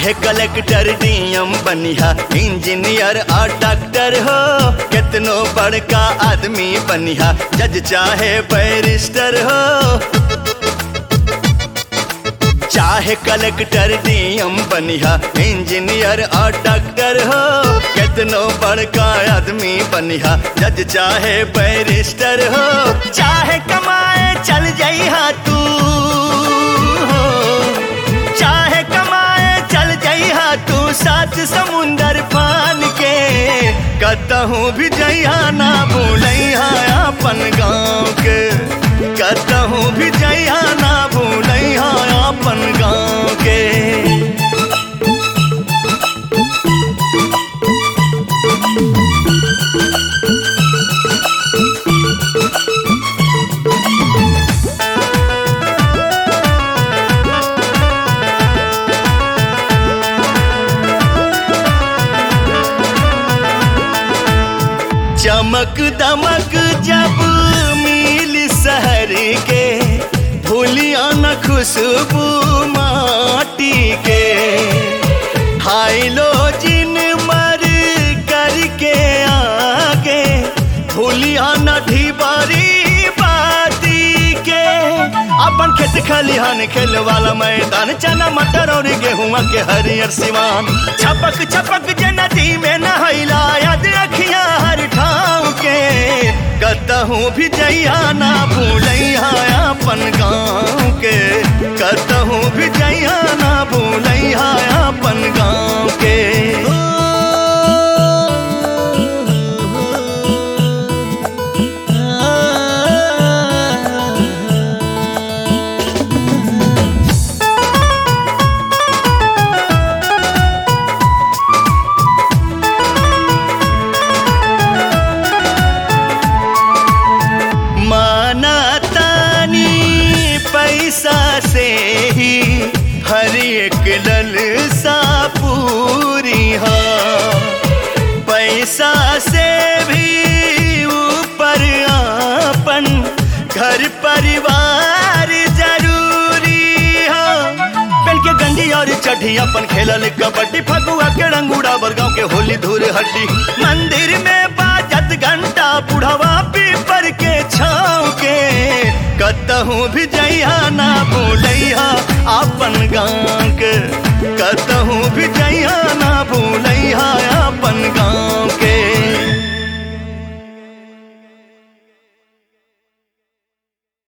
चाहे collector DM बनिहा engineer और डॉक्टर हो कितनो बड़का आदमी बनिहा जज चाहे बैरिस्टर हो चाहे कलेक्टर डीएम बनिहा इंजीनियर और डॉक्टर हो कितनो बड़का आदमी बनिहा जज चाहे बैरिस्टर हो चाहे कमाए चल जाइहा तू हो चाहे कमाए चल जाइहा तू सात समुंदर पान के कतहूँ भी जइहा ना भूलैहा अपन गाँव के कतहूँ भी जइहा ना भूलैहा अपन गाँव के चमक दमक जब मिल शहर के भूलिया न खुशबू माटी के हाइलोजिन मर करके आगे भूलिया न ढीबारी बाती के अपन खेत खलिहान खेल वाला मैदान चना मटर और गेहुआ के हरियर सिवान छपक छपक जे नदी में नहैला याद रखिया हर ठाव के कतहूँ भी जइया ना भूलैया अपन गाँव के कतहूँ भी जइया ना भूलैया अपन गाँव के माना तानी पैसा से ही हर एक ललसा पूरी हो पैसा से भी ऊपर आपन घर परिवार जरूरी हो पेल के गंजी और चढ़ी अपन खेलल कबड्डी फगुआ के रंगूड़ा बरगांव के होली धूल हड्डी मंदिर में बाजत घंटा बुढ़वा पीपर के छाव के कतहूँ भी जइहा ना भूलैहा अपन गाँव के कतहूँ भी जइहा ना भूलैहा अपन गाँव के